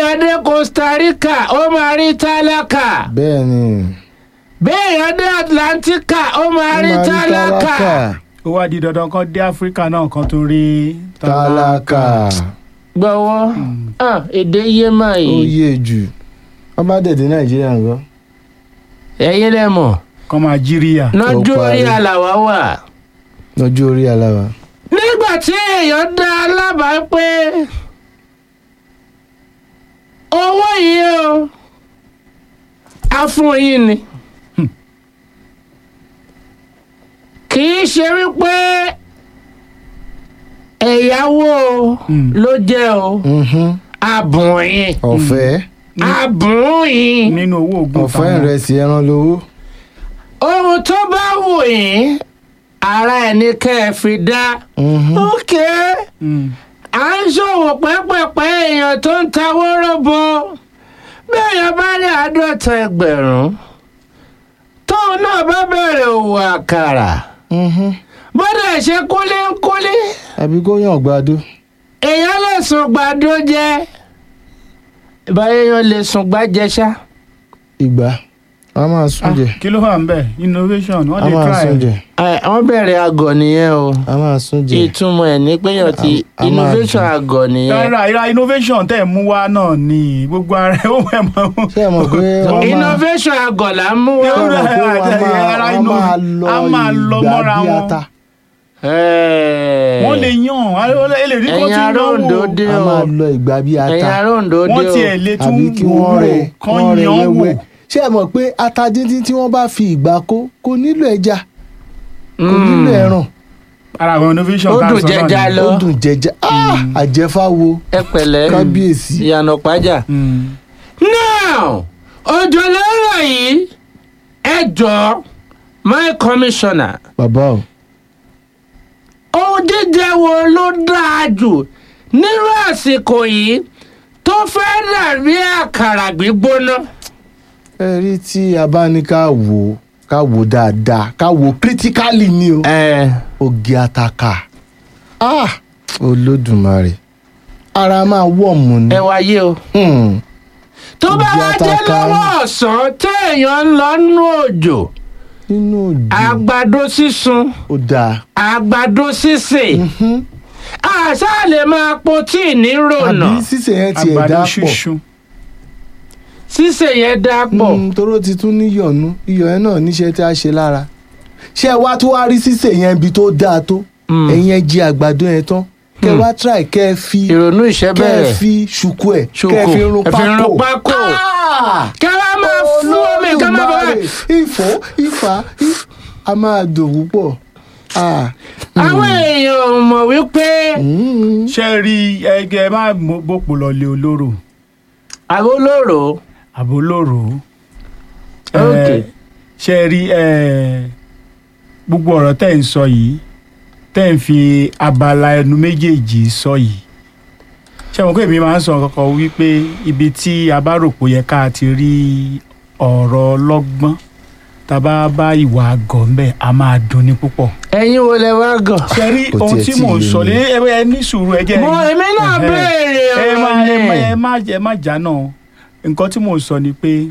béèyàn dé Costa Rica ó máa rí tálákà bẹ́ẹ̀ ni béèyàn dé Atlantica ó máa ó rí máa rí tálákà ó wá di dandan kan dé áfíríkà náà kan tó rí tálákà gbọ́wọ́ Ah, èdè yé máa ó yìí yé jù wọ́n bá dẹ̀ dé nàìjíríà nǹkan ẹ̀yin lẹ mọ̀ kan máa jíríà. lọ́jọ́ Ó orí parí. àlàwà wà. lọ́jọ́ orí aláwa nígbà tí èèyàn dá alábàá pé owó yìí o a fún yín ni kì í ṣe wípé ẹ̀yáwó Mm. ló jẹ́ o Mhm. àbùn yín ọ̀fẹ́ àbùn yín nínú owó oògùn ọ̀fẹ́ ìrẹsì ẹran lówó ohun tó bá wù yín ara ẹ̀ ní kẹ́ ẹ fi dá. Mhm. Okay Mm. à ń ṣòwò pẹ́pẹ́pẹ́ èèyàn tó ń ta wóróbo béèyàn bá ní àádọ́ta ẹgbẹ̀rún tóun náà bá bẹ̀rẹ̀ òwò àkàrà Mhm. bọ́dà ṣe kúlé ń kúlé àbí kó yàn gbàdo èèyàn lè sùn gbàdó jẹ báyẹn lè sùn gbàjẹ ṣá. ìgbà a máa sún jẹ kí ló wà ń bẹ̀ innovation wọ́n a lè máa try sún jẹ Ẹ, wọ́n bẹ̀rẹ̀ àgọ̀ nìyẹn o a máa sún jẹ ìtumọ̀ ẹ̀ ní péyàn ti A- a máa innovation jẹ. àgọ̀ nìyẹn rárá ìra innovation tẹ̀ mú wá náà ni gbogbo ara ẹ̀ ó mọ̀ mọ́. ṣé ẹ mọ̀ pé wọ́n máa innovation àgọ̀ là ń mú ṣé ẹ wá. mọ̀ pé wọ́n Ara máa wọ́n inú- máa a máa lọ lọ ìgbà mọ́ra bí wọn. ata Ẹ̀. wọ́n lè yàn á lè rí kó ẹ̀yin tí ará Oǹdó náwó dé a o máa lọ ìgbà bí ata ẹ̀yin ará Oǹdó dé wọ́n o tiẹ̀ lè tún àbí kí wò wọ́n ó rẹ kán wọ́n rẹ yàn wò. wẹ́wẹ́ ṣé ẹ mọ̀ pé ata díndín tí wọ́n bá fi ìgbà kó kò nílò ẹja kò nílò ẹran ara àwọn innovation Ó tá a dùn sọ náà jẹja ni. lọ. ó dùn jẹjẹ Ah, àjẹfáwo ẹ pẹ̀lẹ́ kábíyèsí ìyànà pàjá. Mm. now òjò lọ́rọ̀ yìí ẹ jọ my commissioner bàbá o ohun jíjẹ wo ló dáa jù nírú àsìkò yìí tó fẹ́ dàbí àkàrà gbígbóná. ẹ rí tí a bá ní ká wò ó ká wò ó dáadáa ká wò ó critically ni o ẹ oge ataka ah olódùmarè ara máa wọ̀ mú ni ẹ wáyé o. Hmm, tó bá Oge wá jẹ́ ataka. lọ́wọ́ ọ̀sán téèyàn ń lọ nú òjò nínú òjò àgbàdo sísun ó dáa àgbàdo sísè Mhm. àṣà lè máa po tíì ní rònà àbí sísè yẹn tiẹ̀ àgbàdo dá pọ̀ ṣíṣu sísè yẹn dá pọ̀ Mm, toró ti tún níyọ̀nú iyọ̀ yẹn náà níṣẹ́ tí a ṣe lára ṣé ẹ wá tó wá rí sísè yẹn ibi tó dáa tó Mm. ẹ̀yin ẹ jí àgbàdo yẹn tán kẹ Mm. wá try kẹ fi ìrònú ìṣẹ́ kẹ bẹ̀rẹ̀ fi ṣùkú ẹ ṣoko kẹ fi rún ẹ fi rún pákó pákó Ah! kí wọ́n máa fún omi kí wọ́n máa bọ̀ Olódùmarè, ìfọ́ ìfà ìf- a máa dùn púpọ̀ Ah. àwọn èèyàn ò mọ̀ wípé Mm. ṣe rí ẹgẹ má mọ- bòpò lọlé olóró àbólòrò àbólóró Ok. ṣe rí ẹ, gbogbo ọ̀rọ̀ tẹ́ ń sọ yìí tẹ́ ń fi abala ẹnu méjèèjì sọ yìí ṣe mọ̀ pé èmi máa ń sọ kankan wípé ibi tí a bá rò pé ó yẹ ká ti rí ọ̀rọ̀ ọlọ́gbọ́n tá a bá bá ìwà àgọ́ ń bẹ̀ a máa dùn ní púpọ̀. ẹ̀yin wo lẹ wá gàn. ṣe rí Kò ohun tiẹ̀ tí tí mò ń ì sọ yé lé ẹ ẹ ní sùúrù ẹ jẹ́ mo èmi náà Ẹhẹ́. béèrè ẹ má ọ̀rọ̀ ẹ má ni ẹ má ẹ má jà náà nǹkan tí mò ń sọ ni pé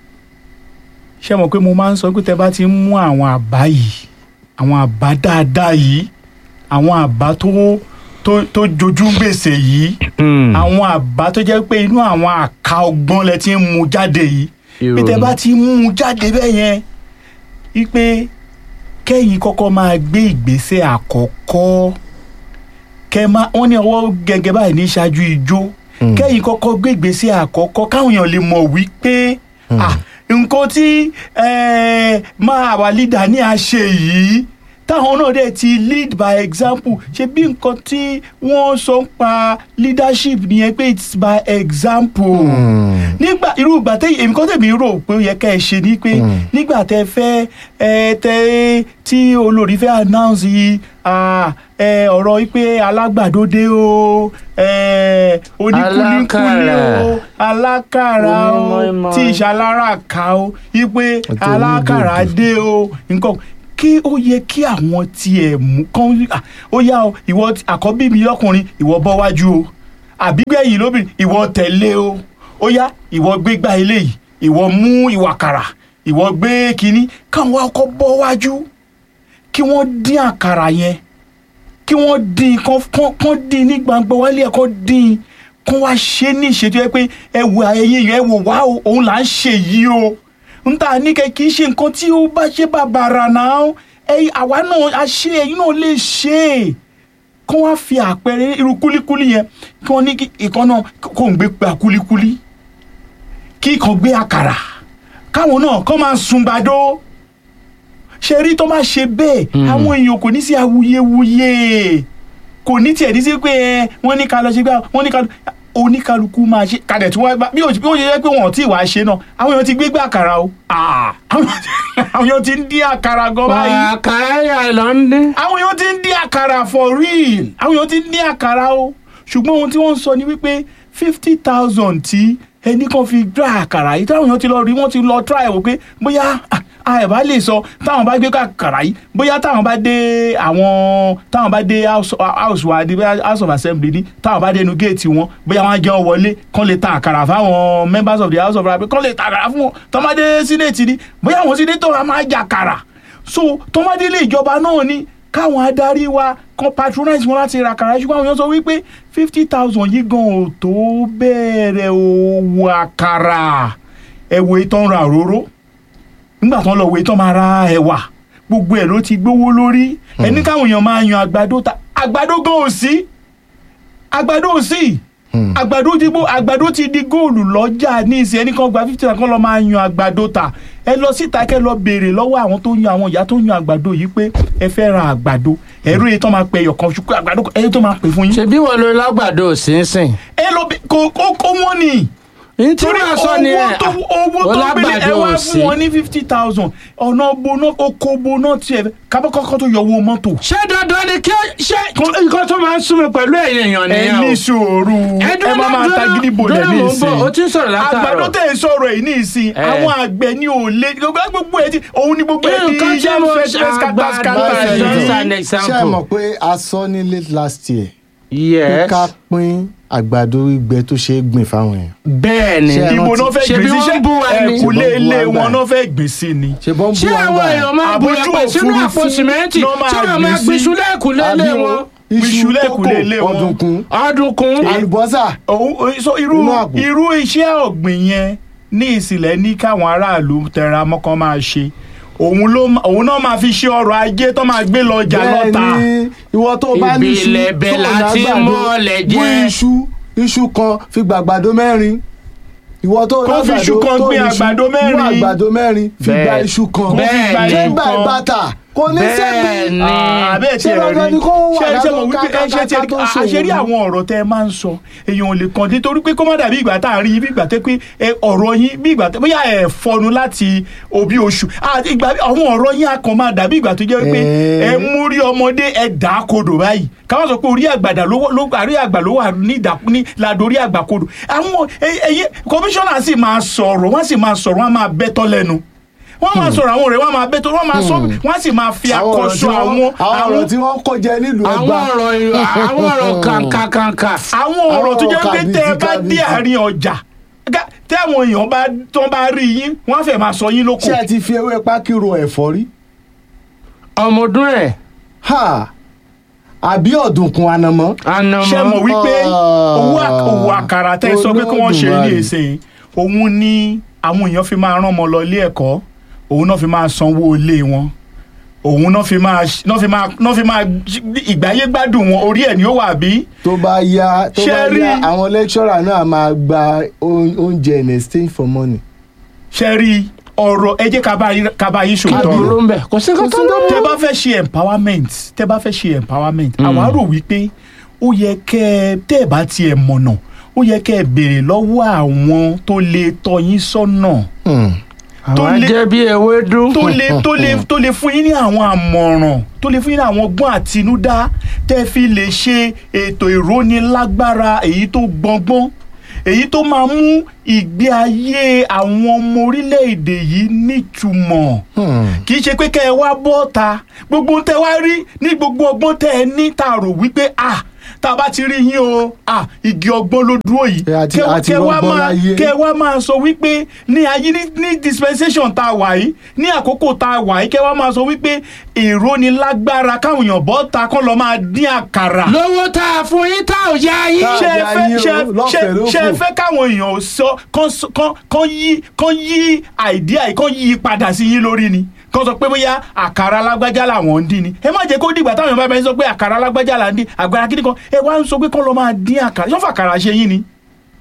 ṣé mọ̀ pé mo máa ń sọ pé tẹ bá ti ń mú àwọn àbá yìí àwọn àbá dáadáa yìí àwọn àbá tó tó tó jojú gbèsè yìí Mm. àwọn àbá tó jẹ́ pé inú àwọn àka ọgbọ́n lẹ ti ń mú jáde yìí bí tẹ Ìrònú. bá ti mú un jáde bẹ́ẹ̀ yẹn wípé kẹ́yìn kọ́kọ́ máa gbé ìgbésẹ̀ àkọ́kọ́ kẹ́ máa wọ́n ní ọwọ́ gẹ́gẹ́ báyìí ní ṣáájú ijó Mm. kẹ́yìn kọ́kọ́ gbé ìgbésẹ̀ àkọ́kọ́ káwọn èèyàn lè mọ̀ wípé Mm. ah, nǹkan tí eh, máa wà lídà ní àṣẹ yìí táwọn náà dẹ̀ ti lead by example ṣe bí nǹkan tí wọ́n sọ ń pa leadership nìyẹn pé it's by example Mm. nígbà irú ìgbà tẹ èmi kọ́ tẹ̀mí rò pé ó yẹ ká ẹ ṣe ni pé Mm. nígbà tẹ fẹ́ ẹ tẹ tí olórí fẹ́ announce yìí ah, ẹ ọ̀rọ̀ yìí pé alágbàdo dé o ẹ oníkúlíkúlí o alákàrà o Onímọ̀ọ́mọ̀. tí ìṣalára ká o yìí pé Àti alákàrà onídòdò. dé o nǹkan kí ó yẹ kí àwọn tiẹ̀ mú kán ah, ó yá o ìwọ àkọ́bí mi lọ́kùnrin ìwọ bọ́ wájú o àbígbẹ̀yìn lóbìnrin ìwọ tẹ̀lé o ó yá ìwọ gbé gbá eléyìí ìwọ mú ìwà kàrà ìwọ gbé kínní káwọn wá kọ́ bọ́ wájú kí wọ́n dín àkàrà yẹn kí wọ́n dín kán kán- kán dín ní gbangba wálé ẹ̀ kán dín kán wá ṣe ní ìṣètò ẹ pé ẹ wo ẹyin yẹn ẹ wò wá o òun là ń ṣe yìí o n ta ní kẹ kì í ṣe nǹkan tí ó bá ṣe bàbàrà náà ẹ àwa náà a ṣe ẹyin náà lè ṣe é kán wá fi àpẹẹrẹ irú kúlíkúlí yẹn kí wọ́n ní kí ìkan náà kó ń gbé gba kúlíkúlí kí ìkan gbé àkàrà káwọn náà kán máa sun gbàdó ṣe rí tó máa ṣe bẹ́ẹ̀ àwọn èèyàn kò ní sí awuyewuye kò ní tiẹ̀ ní sí pé ẹ wọ́n ní ká lọ ṣe gbá wọ́n ní ká lọ oníkálukú máa ṣe kadẹ̀ tí wọ́n gbá bí ó bí ó ṣe jẹ́ pé wọ́n ò tí ì wá ṣe náà àwọn èèyàn ti gbé gbé àkàrà o Ah, àwọn àwọn èèyàn ti ń dín àkàrà gan báyìí àkàrà yà lọ ń dín. àwọn èèyàn ti ń dín àkàrà for real àwọn èèyàn ti ń dín àkàrà o ṣùgbọ́n ohun tí wọ́n ń sọ ni wípé fifty thousand tí ẹnì kan fi dra àkàrà yìí táwọn èèyàn ti lọ rí wọ́n ti lọ try wò pé bóyá ah, a ẹ̀ bá lè sọ táwọn bá gbé àkàrà yìí bóyá táwọn bá dé àwọn táwọn bá dé house house wa ní bóyá house of assembly ní táwọn bá dé inú géètì wọn bóyá wọn á jẹun wọlé kán lè ta àkàrà fáwọn members of the house of assembly kán lè ta àkàrà fún wọn tọ́ bá dé sínéètì ní bóyá àwọn sínéètò wa máa jà àkàrà so tọ́mọdé ilé ìjọba náà ni káwọn adarí wa kan patronize wọn láti ra àkàrà ṣùgbọ́n àwọn èèyàn sọ wípé fifty thousand yìí gan ò tó bẹ̀rẹ̀ òwò àkàrà ẹ̀wò ìtàn ra òróró nígbà tán lọ wo ìtàn máa ra ẹ̀wà gbogbo ẹ̀ ló ti gbówó lórí ẹni káwọn èèyàn máa yan àgbàdo ta àgbàdo gan ò sí àgbàdo ò sí Hmm. àgbàdo ti gbó àgbàdo ti di góòlù lọ́jà ní ìsìn ẹnì kan gba fifty thousand kan lọ máa yan àgbàdo ta ẹ lọ síta kẹ lọ béèrè lọ́wọ́ àwọn tó yan àwọn ìyá tó yan àgbàdo yìí pé ẹ fẹ́ ra àgbàdo ẹ̀rú èyí tó máa pẹ ẹyọ kan ṣùkú àgbàdo ẹyẹ tó máa pè fún yín. ṣebí wọn ló lágbàdo sínsìn. ẹ lọ bí kò kò kò wọ́n ni ní tí torí wọn sọ ni owó ẹ tó owó ó tó gbélé ẹ lágbàdo wá ò fún sí. wọn ní fifty thousand ọ̀nà boná oko boná tiẹ̀ kábọ́kọ́kọ́ tó yọ owó mọ́tò. ṣé dandan ni kí ṣé nǹkan tó máa ń súnmi pẹ̀lú ẹ̀yìn èèyàn ẹ nìyẹn o. ní sùúrù ẹ má máa ta gidi bolẹ̀ ní ìsìn o ti ń sọ̀rọ̀ àgbàdo látàárọ̀. tẹ̀ ń sọ̀rọ̀ yìí ní ìsìn Eh. àwọn àgbẹ̀ ní òòlé gbogbo ẹ̀ ti òun ni gbogbo ẹ̀ ti nǹkan tí yẹn mo fẹ́ ṣe fẹ́ skata skata àgbàdo yìí. just an ṣé ẹ example. mọ̀ pé a sọ ní late last year pé yes ká pín àgbàdo gbígbẹ tó ṣe é gbìn fáwọn èèyàn. bẹ́ẹ̀ ni Ṣé ẹ ibo náà fẹ́ Ṣebí gbìn sí wọ́n ń bú wa ṣé ni? ẹ̀kúlé Ṣebí wọ́n ń bú ilé wa wọn gbà. náà fẹ́ gbìn sí ni. ṣe bọ́ ń bú ṣé wa àwọn gbà èèyàn máa bu Àbójú ẹ̀pẹ̀ sínú òfurufú àpò sìmẹ́ǹtì ló máa tí wọ́n gbìn máa sí. gbin iṣu lẹ́ẹ̀kúlé lé àbí wọn. Iṣu iṣu lẹ́kùlé ilé kókò wọn. ọ̀dùnkún ọdúnkún àlùbọ́sà òun so irú Inú àpò. irú iṣẹ́ ọ̀gbìn yẹn ní ìsìlẹ̀ ní káwọn aráàlú tẹra mọ́kàn máa ṣe òun ló ma- òun náà máa fi ṣe ọrọ̀ ajé tó máa gbé lọ ọjà bẹ́ẹ̀ lọ́ta. ni ìwọ tó bá ní iṣu Ìbílẹ̀ bẹ́ẹ̀ tó láti lágbàdo, mọ́lẹ̀ mú jẹ́. iṣu iṣu kan fi gbàgbàdo mẹ́rin ìwọ tó Kó fi lágbàdo iṣu kan tó gbé ní iṣu, àgbàdo mú mẹ́rin. àgbàdo mẹ́rin fi Bẹ́ẹ̀. gba iṣu kan Bẹ́ẹ̀ gba ni. ṣé iṣu gba kan. ìbátà kò ní bẹ́ẹ̀ sẹ́bi ni àbẹ́ Ṣé tí ẹ dandan rí ni kó wà ṣe ṣe ládùn mọ̀ wípé ẹ ṣe ti ká- ká- ká tó ṣòwò àṣírí ni? àwọn ọ̀rọ̀ tẹ́ ẹ máa ń sọ èèyàn ò lè kàn dé torí pé kó má dàbí ìgbà tá à ń rí yín bí ìgbà tẹ́ pé ẹ, ọ̀rọ̀ yín bí ìgbà tẹ́ bóyá ẹ fọnu láti òbí oṣù àti ìgbà àwọn ọ̀rọ̀ yín á kàn máa dàbí ìgbà tó jẹ́ pé Eh. ẹ mú rí ọmọdé ẹ dà á kodò báyìí káwọn sọ pé orí àgbàdà ló wọ- ló àrí àgbà ló wà ní ìdà ní ládòrí àgbà kodò àwọn ẹyẹ kọmíṣánná sì máa sọ̀rọ̀ wọ́n sì máa sọ̀rọ̀ wọ́n á máa bẹ́tọ́ lẹ́nu wọ́n máa sọ̀rọ̀ àwọn ọ̀rẹ́ wọ́n máa bẹ́tọ́ wọ́n máa sọ wọ́n á sì máa fi àwọn ọ̀rọ̀ àkọsọ tí wọ́n- àwọn àwọn ọ̀rọ̀ tí wọ́n kó jẹ nílùú àwọn ẹgbà ọ̀rọ̀ ìrọ̀- àwọn ọ̀rọ̀ kàǹkàǹkà. àwọn ọ̀rọ̀ tó jẹ́ Àwọn pé tẹ́ ẹ bá kàbìtì, dé kàbìtì. àárín ọjà gá- tẹ́ àwọn èèyàn bá tán bá rí yín wọ́n á fẹ́ máa sọ yín lóko. ṣé ẹ ti fi ewé pákí ro ẹ̀fọ́ rí ọmọ ọdún ẹ̀ ha àbí ọ̀dùnkún anamọ́ ànàmọ́. ṣé mọ̀ wípé Ah. owó àk- òwò àkàrà tẹ́ ẹ sọ pé kí wọ́n ṣe ní Olódùmarè. ìsìn òun ni àwọn èèyàn fi máa rán ọmọ lọ ilé ẹ̀kọ́ òun náà fi máa sanwó ilé wọn òun náà fi máa náà fi máa náà fi máa ìgbáyé gbádùn wọn orí ẹ̀ ni ó wà bí. tó bá yá tó Ṣé bá rí- yá àwọn lecturer náà máa gba oún- oúnjẹ in exchange for money. ṣe rí ọ̀rọ̀ ẹ jẹ́ ká bá yín- ká bá yín kí ṣòótọ́ ló ọ̀rọ̀ ń bẹ̀ kò sí nǹkan tó lọ́wọ́. tẹ́ bá fẹ́ ṣe empowerment tẹ́ bá fẹ́ ṣe empowerment àwa rò wípé ó yẹ kẹ́ ẹ tẹ́ ẹ bá tiẹ̀ mọ̀nà ó yẹ kẹ́ ẹ béèrè lọ́wọ́ àwọn tó lè tọ́ yín sọ́nà Hmm. tó àwọn lé- jẹ́ bí ewédú. tó lè tó lè tó lè fún yín ní àwọn àmọ̀ràn tó lè fún yín ní àwọn ọgbọ́n àtinúdá tẹ́ fi lè ṣe ètò ìrónilágbára èyí tó gbọngbọ́n èyí tó máa mú ìgbé ayé àwọn ọmọ orílẹ̀-èdè yìí nítumọ̀ Hmm. kì í ṣe pé kẹ́ ẹ wá bọ́ ta gbogbo tẹ́ wá rí ní gbogbo ọgbọ́n tẹ́ ẹ ní tá a rò wípé ah tá a bá ti rí yín o ah igi ọgbọ́n ló dúró yìí Ẹ àti- Kẹ́- àti kẹ́ wá rọgbọ́n máa láyé. kẹ́ wá máa sọ wípé ní ayé ní ní dispensation tá a wà yìí ní àkókò tá a wà yìí kẹ́ wá máa sọ wípé èrò ni lágbára káwọn èèyàn bọ́ ta kọ́ lọ máa dín àkàrà lówó tá a fún yín tá ò yá yín. Tá- ṣe ẹ Àjà fẹ́ yín o, ṣe ẹ- lọ́fẹ̀ẹ́ ṣe- ló ṣe ẹ fò. fẹ́ káwọn èèyàn sọ kán sọ- kán kán yí kán yí àìdíà yìí kán yí padà sí yín lórí ni kán sọ pé bóyá àkàrà alágbájá làwọn ń dín ni ẹ má jẹ́ kó dìgbà táwọn èèyàn bá bẹ sọ pé àkàrà alágbájá là ń dín àgbàrá kíni kan ẹ wá ń sọ pé kán lọ máa dín àkàrà yọ́n fàkàrà ṣe yín ni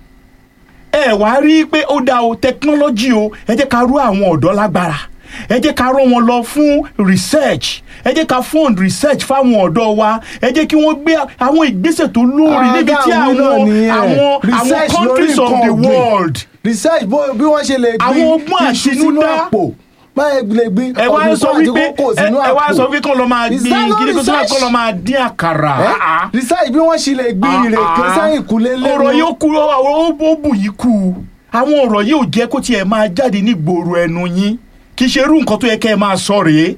ẹ wá rí i pé ó dá o technology o ẹ jẹ́ ká rú àwọn ọ̀dọ́ lágbára ẹ jẹ́ ká rán wọn lọ fún research ẹ jẹ́ ká fund research fáwọn ọ̀dọ́ wa ẹ jẹ́ kí wọ́n gbé àwọn ìgbésẹ̀ tó lórí níbi tí Àdáhùn náà àwọn nìyẹn. àwọn àwọn Research lórí countries of nǹkan the ọ̀gbìn. world research bó bí wọ́n ṣe lè gbin Àwọn ọgbọ́n iṣu sínú àtinúdá. àpò báyìí lè gbin ẹ wá ń sọ ọ̀dùnkún àti wípé kókò ẹ sínú ẹ wá àpò. sọ wípé kán lọ máa Is gbin that not kíni kó tó máa research? kán lọ máa dín àkàrà Eh? Ah, ah. research bí wọ́n ṣe lè gbin Ah, ìrèké ah. sẹ́yìn kúlé lẹ́nu. ọ̀rọ̀ yóò kú ọ̀rọ̀ ó bù yìí kú àwọn ọ̀rọ̀ yìí ò jẹ́ kó tiẹ̀ máa jáde ní gbòòrò ẹnu yín kì í ṣe irú nǹkan tó yẹ kẹ́ ẹ máa sọ rèé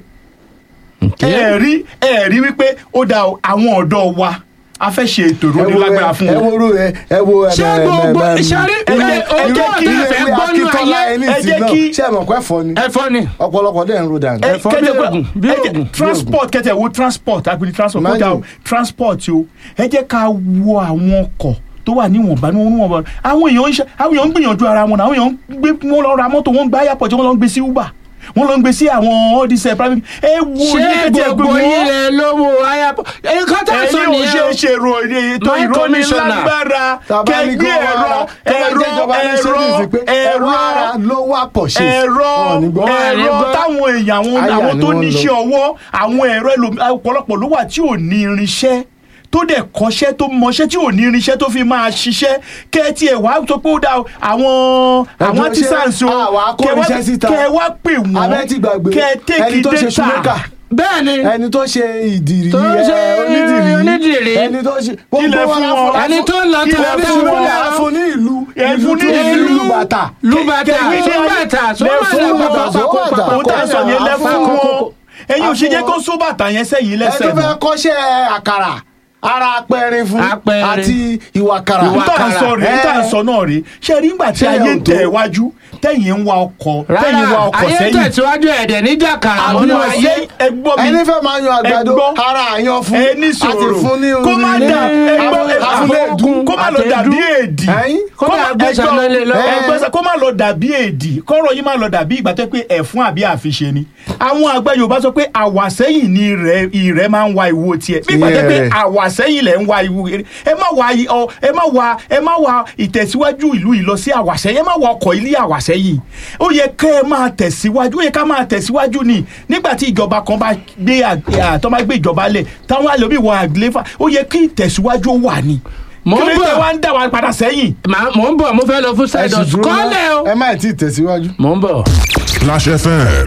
ẹ rí ẹ rí wípé ó da àwọn ọ̀dọ́ wa a fẹ́ ṣe ètò ẹ wo ìrónilágbára fún ẹ wọn. wo ru ẹ ẹ wo ẹ ṣé gbogbo ṣẹ́rí ẹ jẹ́- ẹ ọjọ́ jẹ́ kí ọ̀tá ìwé fẹ́ gbọ́nú ayé ẹ jẹ́ kí- ṣé ẹ mọ̀ pé ẹ̀fọ́ ni ẹ̀fọ́ ni ọ̀pọ̀lọpọ̀ dẹ̀ ń ro dànù. ẹ ẹ̀fọ́ kẹ́tẹ̀ bí pé- ògùn, bí ẹ jẹ́- ògùn, bí transport kẹ́tẹ̀ wo transport agbeni transport kó dà o Imagine. transport o ẹ jẹ́ ká wo àwọn ọkọ̀ tó wà níwọ̀nba níwọ̀nba àwọn èèyàn ń ṣe àwọn èèyàn ń gbìyànjú ara wọn náà àwọn èèyàn ń gbé wọn lọ ra mọ́tò wọn ń gbé airport wọn lọ ń gbé sí uber wọn lọ ń gbé sí àwọn all these eh, private ẹ wo ní ṣé kẹ́tẹ̀ pé gbogbo yín wọ́n lè lówó ayapọ̀ nǹkan tá a sọ ẹ̀yin ò ṣe nìyẹn ṣe ro ètò My commissioner. ìrónilágbára tàbá ní kí kẹgbẹ́ wọ́n ẹ̀rọ wá tó bá jẹ́ ìjọba ní ẹ̀rọ ṣéǹsì pé ẹ̀rọ ẹ̀rọ ara ló wà pọ̀ ṣe ẹ̀rọ ẹ̀rọ gbọ́. táwọn èèyàn àwọn Àyà àwọn ni tó wọ́n níṣẹ́ lọ. ọwọ́ àwọn ẹ̀rọ ẹlòmí- ọ̀pọ̀lọpọ̀ ló wà tí ò ní irinṣẹ́ tó dẹ̀ kọ́ṣẹ́ tó mọṣẹ́ tí ò ní irinṣẹ́ tó fi máa ṣiṣẹ́ kẹ́ tí ẹ̀ wá sọ pé ó dá o, àwọn àwọn Ẹjọ́ ṣé artisans o àwa kó kẹ́ wá- irinṣẹ́ síta? kẹ́ wá pè wọ́n abẹ́ ti gbàgbé kẹ́ tẹ́kì ẹni tó ṣe data ṣúmẹ́kà bẹ́ẹ̀ ni ẹni tó ṣe ìdìrí Tó ń ṣe ẹ, onídìrí onídìrí. ẹni tó ṣe Kílẹ̀ fún la wọn. la ẹni tó ń lọ kí tó lẹ ń fún bọ̀ wọn? la fún ní ìlú Ẹ ìlú fún ní tó ní ìlú. ìlú bàtà lùbàtà Kẹ̀kẹ́- sọ́bàtà Lẹ fún sọ́bàtà wọn. Sọ́bàtà. òun tá à ń sọ yẹn lẹ fún Àfún- wọn ẹ̀yin ò ṣe jẹ́ àfún- kó só bàtà yẹn sẹ́yìn ẹ lẹ́sẹ̀ tó fẹ́ kọ́ṣẹ́ àkàrà ara apẹ̀rin fún Apẹ̀rin. àti ìwàkàrà Ìwà- tá à ń sọ rèé tá à ń sọ náà rèé ṣe rí ńgbà tí Ṣé ayé ń ò tó? tẹ̀ wájú tẹ̀yìn ń wa ọkọ̀ tẹ̀yìn ń wa rárá ọkọ̀ ayé sẹ́yìn tẹ̀síwájú ẹ̀dẹ̀ níjà kàrà àwọn nínú ayé ayé ẹgbọ́n mi ẹni fẹ́ máa yan àgbàdo Ẹ gbọ́. ara àyan fún ẹ ní àti sòrò fún ní kó má ní- dà ẹgbọ́n àfún- àfúnlẹ̀dùn kó má lọ àtẹ̀dú. dàbí èdì Ẹ̀yin? Kó má gbé sáná lé lọ. ẹgbẹ́ sá kó má lọ dàbí èdì kọ́rọ̀ yìí má lọ dàbí ìgbà tó pé ẹ̀fún àbí àfiṣe ni àwọn àgbà Yorùbá sọ pé àwàsẹ́yìn ni ìrẹ́ ìrẹ́ máa ń wa ìwo tiẹ̀ bí ìgbà tó pé Tiẹ̀. àwàsẹ́yìn lẹ̀ ń wa ìwo eré ẹ má wa i- ọ ẹ má wa ẹ má wa ìtẹ̀síwájú ìlú yìí lọ sí àwàsẹ́yìn ẹ má wa ọkọ̀ ilé àwàsẹ́yìn ó yẹ kẹ́ ẹ máa tẹ̀síwájú ó yẹ ká máa tẹ̀síwájú ni nígbà tí ìjọba kan bá gbé àg- à, tó bá gbé ìjọba lẹ̀ táwọn àlòmí wọ àgbélẹ́fà ó yẹ kí ìtẹ̀síwájú ó wà ní Mò ń kí ló bọ̀. dé wá ń dà wá padà sẹ́yìn Màá- mò ń bọ̀ mo fẹ́ lọ fún ẹ side sì hustle dúró ná. kọ́lẹ̀ o ẹ má tí ì tẹ̀síwájú. mò ń bọ̀. Clash FM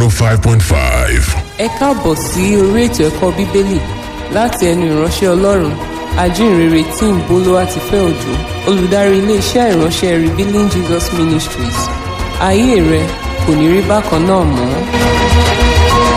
105.5. ẹ káàbọ̀ sí orí ètò ẹ̀kọ́ bíbélì láti ẹnu ìránṣẹ́ ọlọ́run ajínrere tim bolúwatifẹ́ òjò olùdarí iléeṣẹ́ ìránṣẹ́ revealing jesus ministries ayé rẹ kò ní rí bákan náà mọ́.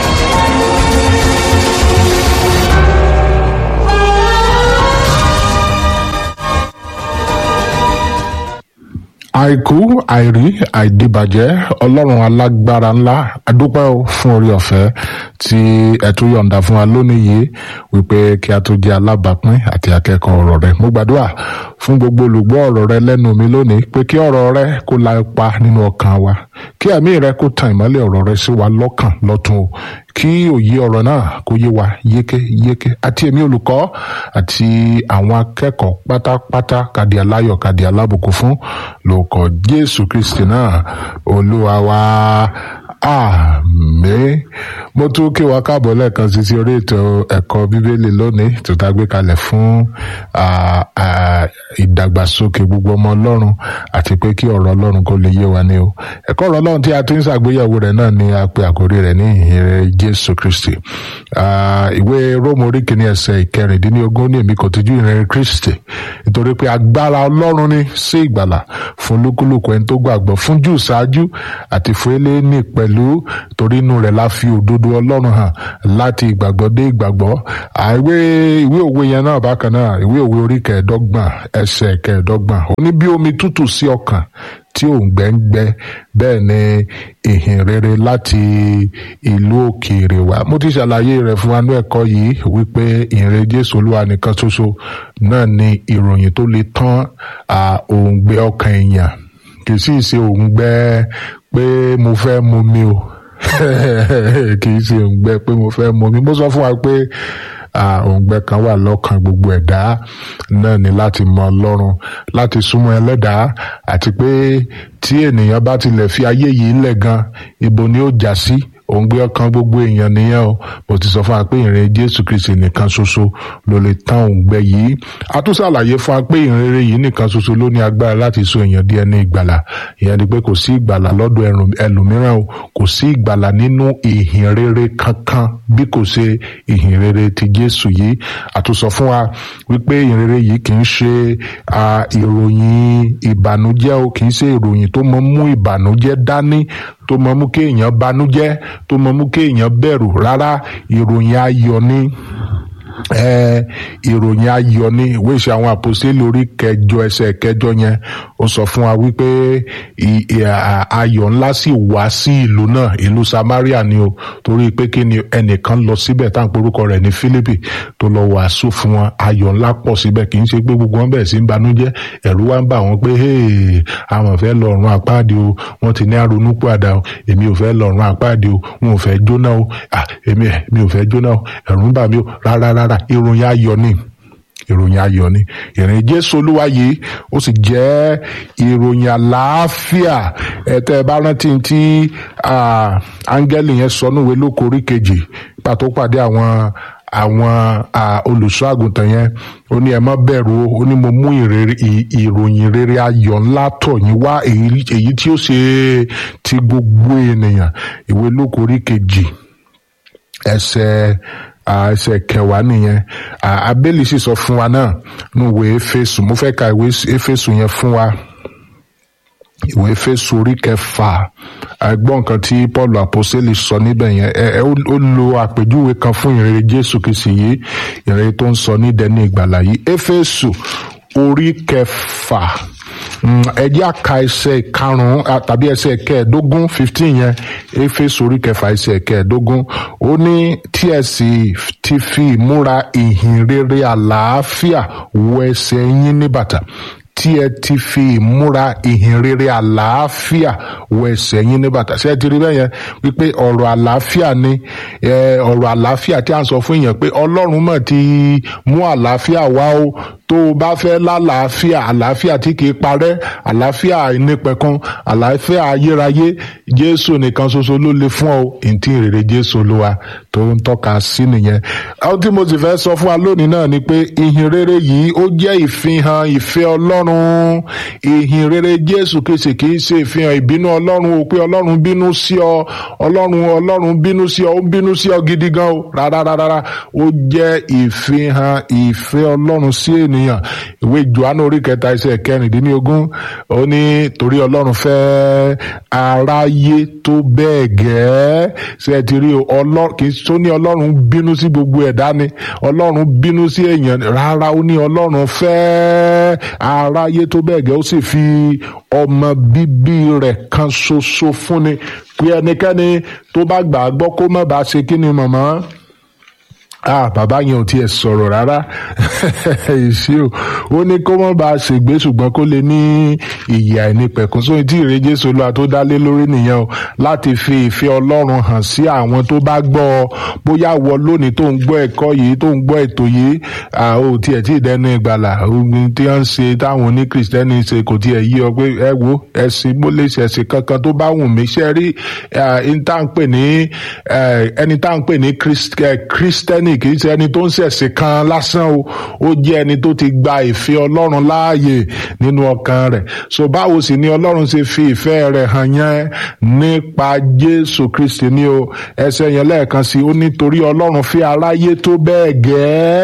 àìkú àìrí àìdìbàjẹ́ ọlọ́run alágbára ńlá adúpẹ́ o fún orí ọ̀fẹ́ tí ẹ tún yọ̀ǹda fún wa lónìí yìí wípé kí a tó jẹ́ alábàápín àti akẹ́kọ̀ọ́ ọ̀rọ̀ rẹ mo gbàdúrà fún gbogbo olùgbọ́ ọ̀rọ̀ rẹ lẹ́nu mi lónìí pé kí ọ̀rọ̀ rẹ kó la ipa nínú ọkàn wa kí ẹ̀mí rẹ kó tan ìmọ́lẹ̀ ọ̀rọ̀ rẹ sí wa lọ́kàn lọ́tun o kí òye ọ̀rọ̀ náà kó yé wa yékéyéké àti èmi olùkọ́ àti àwọn akẹ́kọ̀ọ́ pátápátá kàdí aláyọ̀ kàdí alábùkún fún lórúkọ jésù kristi náà olúwa wa àmín mo tún kí wa káàbọ̀ lẹ́ẹ̀kan sí sí orí ètò ẹ̀kọ́ bíbélì lónìí tó tá a gbé kalẹ̀ fún ah, ah, ìdàgbàsókè gbogbo ọmọ ọlọ́run àti pé kí ọ̀rọ̀ ọlọ́run kó lè yé wa ní o ẹ̀kọ́ ọ̀rọ̀ ọlọ́run tí a ti ń ṣàgbéyẹ̀wò rẹ̀ náà ni a pe àkórí rẹ̀ ní ìhìnrere jésù kristi Ah, ìwé róòmù orí kìíní ẹsẹ̀ ìkẹrìndínlógún ní èmi kò tijú ìhìnrere kristi nítorí pé agbára ọlọ́run ní sí ìgbàlà fún lúkúlùkù ẹni tó gbàgbọ́ fún jù ṣáájú àti fún eléyìí pẹ̀lú pẹ̀lú torí inú rẹ̀ la fi òdodo ọlọ́run hàn láti ìgbàgbọ́ dé ìgbàgbọ́ àìwé ìwé òwe yẹn náà bákan náà ìwé òwe orí kẹẹ̀ẹ́dọ́gbọ̀n ẹsẹ̀ kẹẹ̀ẹ́dọ́gbọ̀n ó ní bí omi tútù sí ọkàn tí òǹgbẹ ń gbẹ bẹ́ẹ̀ ni ìhìn rere láti ìlú òkèèrè wá mo ti ṣàlàyé rẹ̀ fún wa ní ẹ̀kọ́ yìí wípé ìhìnrere jésù olúwa nìkan ṣoṣo náà ni ìròyìn tó lè tán òǹgbẹ ọkàn èèyàn kì í sì ṣe òǹgbẹ pé mo fẹ́ mu mi o kì í ṣe òǹgbẹ pé mo fẹ́ mu mi mo sọ fún wa pé òǹgbẹ kan wà lọ́kàn gbogbo ẹ̀dá náà ni láti mọ ọlọ́run láti súnmọ́ ẹlẹ́dàá àti pé tí ènìyàn bá tilẹ̀ fi ayé yìí lẹ̀ gan ibo ni ó já sí òǹgbẹ ọkàn gbogbo èèyàn nìyẹn o mo ti sọ fún wa pé ìrìn jésù kristi nìkan ṣoṣo ló lè tán òǹgbẹ yìí a tún ṣàlàyé fún wa pé ìrere yìí nìkan ṣoṣo ló ní agbára láti so èèyàn di ẹni ìgbàlà ìyẹn ni pé kò sí ìgbàlà lọ́dọ̀ ẹlòmíràn o kò sí ìgbàlà nínú ìhìn rere kankan bí kò ṣe ìhìn rere ti jésù yìí a tún sọ fún wa wípé ìhìn rere yìí kì í ṣe ìròyìn ìbànújẹ́ o kì í ṣe ìròyìn tó mọ mú ìbànújẹ́ dání tó mọ mú kéèyàn banújẹ́ tó mọ mú kéèyàn bẹ̀rù rárá ìròyìn ayọ̀ ni ìròyìn ayọ̀ ni ìwé ìṣe àwọn àpòsílẹ̀ orí kẹjọ ẹsẹ̀ kẹjọ yẹn ó sọ fún wa wípé ayọ̀ ńlá sì wá sí ìlú náà ìlú Samaria ni o torí pé kí ni ẹnìkan lọ síbẹ̀ tá à ń porúkọ rẹ̀ ní Fílípì tó lọ wàásù fún wọn ayọ̀ ńlá pọ̀ síbẹ̀ kì í ṣe pé gbogbo wọn bẹ̀rẹ̀ sí ń banújẹ́ ẹ̀rù wá ń bà wọ́n pé àwọn fẹ́ lọ ọ̀run àpáàdé o wọ́n ti ní àrònú pàdà o èmi ò fẹ́ lọ ọ̀run àpáàdé o wọn ò fẹ́ jóná o èmi mi ò fẹ́ jóná o ẹ̀rù ń bà mí o rárá rárá ìròyìn ayọ̀ ni ìròyìn ayọ̀ ni ìrìn jésù olúwa yìí ó sì jẹ́ ìròyìn àlàáfíà ẹ̀tẹ́ ẹ bá rántí tí áńgẹ́lì yẹn sọ níwèé lóko orí kejì pàtó pàdé àwọn àwọn olùṣọ́ àgùntàn yẹn ó ní ẹ má bẹ̀rù o ó ní mo mú ìròyìn rere ayọ̀ ńlá tọ̀ yín wá èyí tí ó ṣe ti gbogbo ènìyàn ìwé lóko orí kejì ẹsẹ̀ ẹsẹ̀ kẹwàá nìyẹn abẹ́lì sì sọ fún wa náà ní ìwé éfésù mo fẹ́ ka ìwé éfésù yẹn fún wa ìwé éfésù orí kẹfà ẹgbọ́n nǹkan tí paul àpọ́sẹ́lì sọ níbẹ̀ yẹn ẹ ó lo àpèjúwe kan fún ìrere jésù kìsì yìí ìrere tó ń sọ ní dẹni ìgbàlà yìí éfésù orí kẹfà ẹ jẹ́ àka ẹsẹ̀ karùn-ún tàbí ẹsẹ̀ kẹẹ̀ẹ́dógún fifteen yẹn éfésù orí kẹfà ẹsẹ̀ kẹẹ̀ẹ́dógún ó ní tí ẹ sì ti fi ìmúra ìhìn rere àlàáfíà wọ ẹsẹ̀ yín ní bàtà tí ẹ ti fi ìmúra ìhìn rere àlàáfíà wọ ẹsẹ̀ yín ní bàtà ṣé ẹ ti rí bẹ́ẹ̀ yẹn wípé ọ̀rọ̀ àlàáfíà ni ọ̀rọ̀ àlàáfíà tí a ń sọ fún èèyàn pé ọlọ́run mọ̀ ti mú àlàáfíà wá o tó o bá fẹ́ lálàáfíà àlàáfíà tí kìí parẹ́ àlàáfíà ìnípẹ̀kun àlàáfíà ayérayé jésù nìkan ṣoṣo ló lè fún ọ ìntì ìrere jésù olúwa tó ń tọ́ka sí nìyẹn. ohun tí mo sì fẹ́ sọ fún wa lónìí náà ni pé ìhìn rere yìí ó jẹ́ ìfihàn ìfẹ́ ọlọ́run ìhìn rere jésù kìsì kìí ṣe ìfihàn ìbínú ọlọ́run o pé ọlọ́run bínú sí ọ ọlọ́run ọlọ́run bínú sí ọ ó bínú sí ọ gidi gan o rárá rárá ó jẹ́ ìfihàn ìfẹ́ ọlọ́run sí ènìyàn ènìyàn ìwé johannu orí kẹta ẹsẹ̀ kẹrìndínlógún ó ní torí ọlọ́run fẹ́ aráyé tó bẹ́ẹ̀ gẹ́ẹ́ ṣe ti rí ọlọ́run kì í tó ní ọlọ́run bínú sí gbogbo ẹ̀dá ni ọlọ́run bínú sí èèyàn rárá ó ní ọlọ́run fẹ́ aráyé tó bẹ́ẹ̀ gẹ́ẹ́ ó sì fi ọmọ bíbí rẹ̀ kan ṣoṣo fúnni pé ẹnikẹ́ni tó bá gbà á gbọ́ kó má bàa ṣe kí ni mọ̀mọ́ ah bàbá yẹn ò tiẹ̀ sọ̀rọ̀ rárá èsì o ó ní kó mọ́ bá a ṣègbé ṣùgbọ́n kó lè ní ìyè àìnípẹ̀kún sóyún tí ìrè Jésù Olúwa tó dá lé lórí nìyẹn o láti fi ìfẹ́ Ọlọ́run hàn sí àwọn tó bá gbọ́ ọ bóyá wọ lónìí tó ń gbọ́ ẹ̀kọ́ yìí tó ń gbọ́ ètò yìí ò tiẹ̀ tí ì dẹnu ìgbàlà ogun tí wọ́n ń ṣe táwọn oní kìrìsìtẹ́nì ṣe kò tiẹ̀ yí ọ pé ẹ wo ẹ̀sìn mo lè ṣẹ̀sìn kankan tó bá wù mí ṣe rí ẹni tá à ń pè ní ẹni tá à ń pè ní kírísítẹ́nì kì í ṣe ẹni tó ń ṣẹ̀sìn kan lásán o ó jẹ́ ẹni tó ti gba ìfẹ́ ọlọ́run láàyè nínú ọkàn rẹ̀ so báwo sì ni ọlọ́run ṣe fi ìfẹ́ rẹ̀ hàn yẹn nípa jésù kristi ni o ẹsẹ̀ yẹn lẹ́ẹ̀kan sí ó nítorí ọlọ́run fi aráyé tó bẹ́ẹ̀ gẹ́ẹ́ tó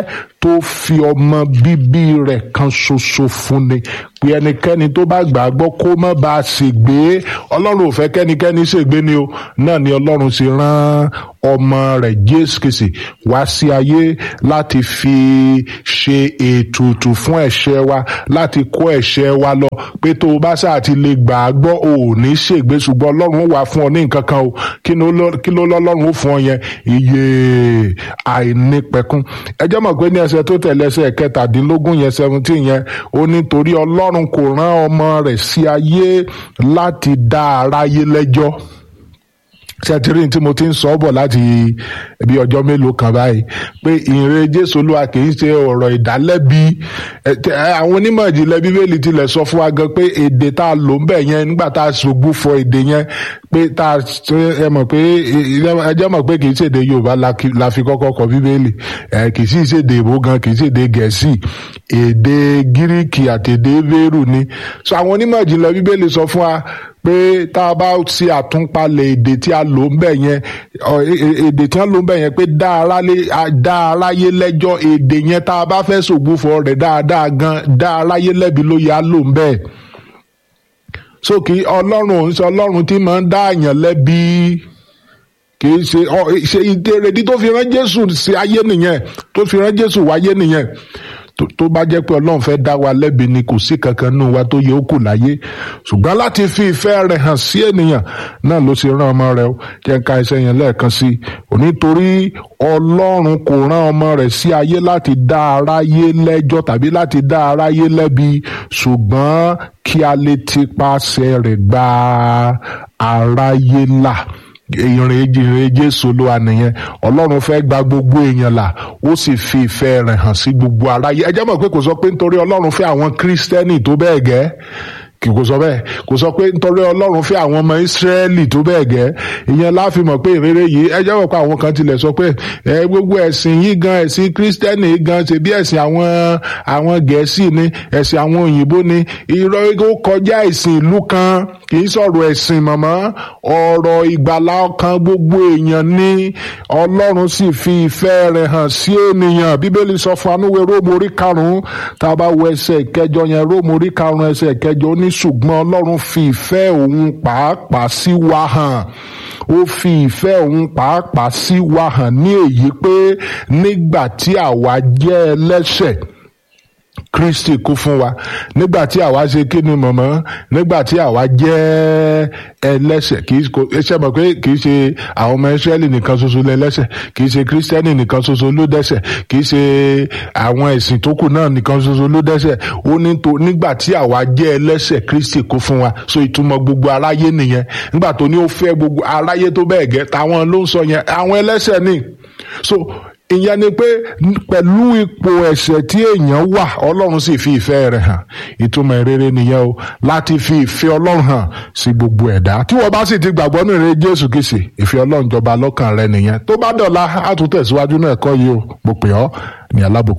tó fi ọmọ bíbí rẹ̀ kan ṣoṣo fún ni pé ẹnikẹ́ni tó bá gbàgbọ́ kó má ba a ṣègbé ọlọ́run ò fẹ́ kẹ́nikẹ́ni ṣègbé ni o náà ni ọlọ́run ṣe rán ọmọ rẹ̀ jésù kìsì wá sí ayé láti fi ṣe ètùtù fún ẹ̀ṣẹ̀ wa láti kó ẹ̀ṣẹ̀ wa lọ pé tó o bá sáà ti lè gbà á gbọ́ ò ní ṣègbé ṣùgbọ́n ọlọ́run wà fún ọ ní nǹkan kan o kí ló lọ- kí ló lọ́lọ́run ó fún ọ yẹn iye àìnípẹ̀kun ẹ jẹ́ mọ̀ pé ní ẹsẹ̀ tó tẹ̀lé ẹsẹ̀ kẹtàdínlógún yẹn seventeen yẹn ó ní torí ọlọ́run kò rán ọmọ rẹ̀ sí ayé láti dá aráyé lẹ́jọ́ sẹtírìn tí mo ti ń sọ bọ̀ láti bí ọjọ́ mélòó kan báyìí pé ìrere jésù olúwa kì í ṣe ọ̀rọ̀ ìdálẹ́bi ẹ, tẹ, ẹ, àwọn onímọ̀ ìjìnlẹ̀ bíbélì tilẹ̀ sọ fún wa gan pé èdè tá a lò ń bẹ̀ yẹn nígbà tá a ṣògbú fọ èdè yẹn pé tá a ṣe- ẹ mọ̀ pé ẹ jẹ́ mọ̀ pé kì í ṣèdè yorùbá la ki- la fi kọ́kọ́ kọ bíbélì ẹ kì í sì ṣèdè ìbò gan kì í ṣèdè gẹ̀ẹ́sì èdè gíríkì àti èdè bẹ́rù ni so àwọn onímọ̀ ìjìnlẹ̀ bíbélì sọ fún wa pé tá a bá ṣe àtúnpalẹ̀ èdè tí a lò ń bẹ̀ yẹn ọ, e- e- èdè tí wọ́n lò ń bẹ̀ yẹn pé dá aráyé- a- dá aráyé lẹ́jọ́ èdè yẹn tá a bá fẹ́ ṣògbófọ̀ rẹ̀ dáadáa gan dá aráyé lẹ́bi ló yẹ á lò ń bẹ̀ so kì í ọlọ́run òun ṣe ọlọ́run tí máa ń dá àyàn lẹ́bi kì í ṣe ọ ṣe ìdèrèdí tó fi rán jésù sí ayé nìyẹn tó fi rán jésù wáyé nìyẹn tó tó bá jẹ́ pé ọlọ́run fẹ́ dá wa lẹ́bi ni kò sí kankan nínú wa tó yẹ ó kù láyé ṣùgbọ́n láti fi ìfẹ́ rẹ̀ hàn sí ènìyàn náà ló ṣe rán ọmọ rẹ̀ ó jẹ́ ń ka iṣẹ́ yẹn lẹ́ẹ̀kan sí i onítorí ọlọ́run kò rán ọmọ rẹ̀ sí ayé láti dá aráyé lẹ́jọ́ tàbí láti dá aráyé lẹ́bi ṣùgbọ́n kí a lè ti paṣẹ rẹ̀ gba aráyé là ìrìn ìrìn jésù olúwa nìyẹn ọlọ́run fẹ́ gba gbogbo èèyàn là ó sì fi ìfẹ́ rẹ̀ hàn sí gbogbo aráyé ẹ jẹ́ mọ̀ pé kò sọ pé nítorí ọlọ́run fẹ́ àwọn kírísítẹ́nì tó bẹ́ẹ̀ gẹ́ kì kò sọ bẹ́ẹ̀ kò sọ pé nítorí ọlọ́run fẹ́ àwọn ọmọ ìsírẹ́lì tó bẹ́ẹ̀ gẹ́ ìyẹn láfi mọ̀ pé ìrere yìí ẹ jẹ́ mọ̀ pé àwọn kan tilẹ̀ sọ pé ẹ gbogbo ẹ̀sìn yìí gan ẹ̀sìn kírísítẹ́nì yìí gan ṣe bí ẹ̀sìn àwọn àwọn gẹ̀ẹ́sì ni ẹ̀sìn àwọn òyìnbó ni irọ́ ó kọjá ẹ̀sìn ìlú kan kì í sọ̀rọ̀ ẹ̀sìn mọ̀mọ́ ọ̀rọ̀ ìgbàlá ọkàn gbogbo èèyàn ní ọlọ́run sì fi ìfẹ́ rẹ̀ hàn sí ènìyàn bíbélì sọ fún anúwe róòmù orí karùn-ún tá a bá wo ẹsẹ̀ ìkẹjọ yẹn róòmù orí karùn-ún ẹsẹ̀ ìkẹjọ ó ní ṣùgbọ́n ọlọ́run fi ìfẹ́ òun pàápàá sí wa hàn ó fi ìfẹ́ òun pàápàá sí wa hàn ní èyí pé nígbà tí àwa jẹ́ ẹlẹ́ṣẹ̀ kristi kú fún wa nígbà tí àwa ṣe kí ni mọ̀mọ́ nígbà tí àwa jẹ́ ẹlẹ́ṣẹ̀ kì í kò ṣe mọ̀ pé kì í ṣe àwọn ọmọ ìsírẹ́lì nìkan ṣoṣo lẹ́lẹ́ṣẹ̀ kì í ṣe kírísítẹ́nì nìkan ṣoṣo ló dẹ́ṣẹ̀ kì í ṣe àwọn ẹ̀sìn tó kù náà nìkan ṣoṣo ló dẹ́ṣẹ̀ ó ní tó nígbà tí àwa jẹ́ ẹlẹ́ṣẹ̀ kristi kú fún wa so ìtumọ̀ gbogbo aráyé nìyẹn nígbà tó ní ó fẹ́ gbogbo aráyé tó bẹ́ẹ̀ gẹ́ táwọn ló ń sọ yẹn àwọn ẹlẹ́ṣẹ̀ ni so ìyẹn ni pé pẹ̀lú ipò ẹ̀ṣẹ̀ tí èèyàn wà ọlọ́run sì fi ìfẹ́ rẹ̀ hàn ìtumọ̀ ìrere nìyẹn o láti fi ìfẹ́ ọlọ́run hàn sí gbogbo ẹ̀dá tí wọ́n bá sì ti gbàgbọ́ ní ìrere jésù kìsì ìfẹ́ ọlọ́run jọba lọ́kàn rẹ nìyẹn tó bá dọ̀la á tún tẹ̀síwájú náà ẹ̀kọ́ yìí o mo pè ọ́ ní alábòkú.